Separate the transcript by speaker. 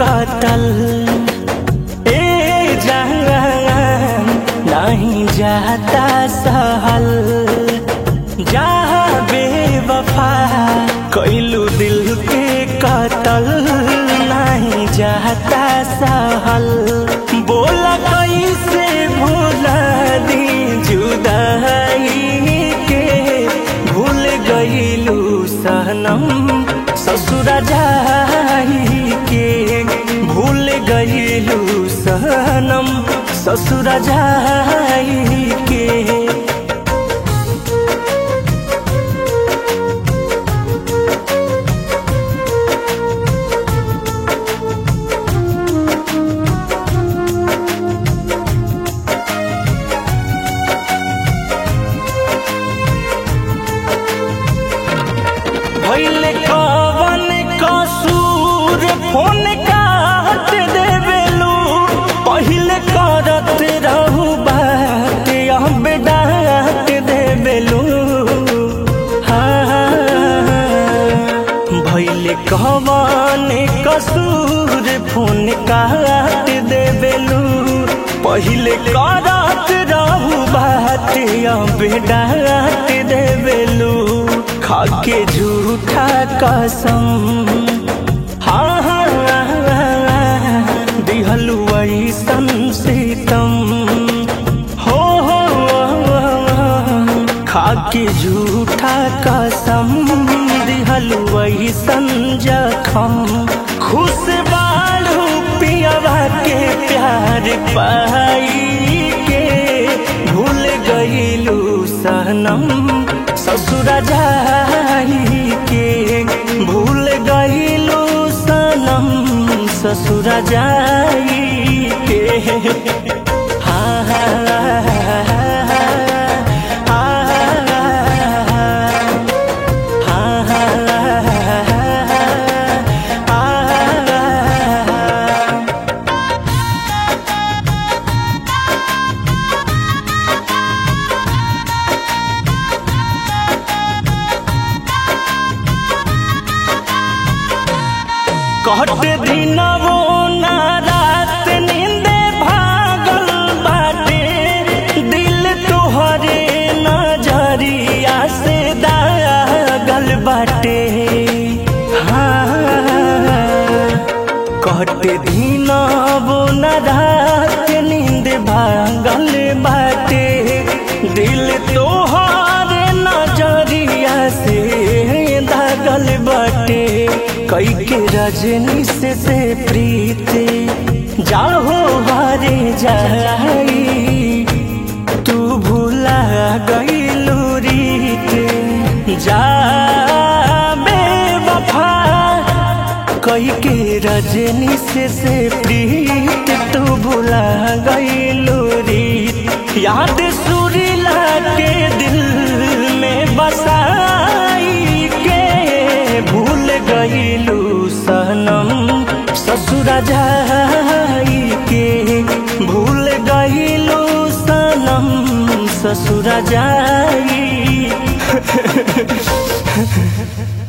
Speaker 1: कतल ए जान नहीं जाता सहल जहाँ बेवफा कैलू दिल के कतल नहीं जाता सहल बोला कैसे भूला दी जुदाई के भूल गईलू सनम ससुर जाई के भूल गईलू सनम ससुर जाई के भैले कवन कसूर फोन काट देवेलू पहिले करत रहू बात अब डांट देवेलू हाँ भैले कवन कसूर फोन काट देवेलू पहिले करत रहू बात अब डांट देवेलू खाके झूठा कसम हाँ हाँ दिहलु ऐसन सीतम हो हो खाके झूठा कसम दिहलु ऐसन जखम खुश बालू पियावा के प्यार पाई के भूल गईलू सनम ससुर जाई के भूल गईलू सनम ससुर जाई के हाँ हाँ कट दिनवो ना रात नींदे भागल बाटे दिल तोहरे नजरिया से दागल बाटे हाँ कट दिनवो ना रात नींद भागल बाटे दिल तोहरे नजरिया से दागल बाटे कई के रजनी से, से प्रीति जाहो हारे जाई तू भूला गईलू रीत जा बेवफा कई के रजनी से, से प्रीत तू भूला गईलू रीत याद सुरीला के दिल में बसाई के भूल गईलू सनम ससुर जाई के भूल गईलू सनम ससुर जाई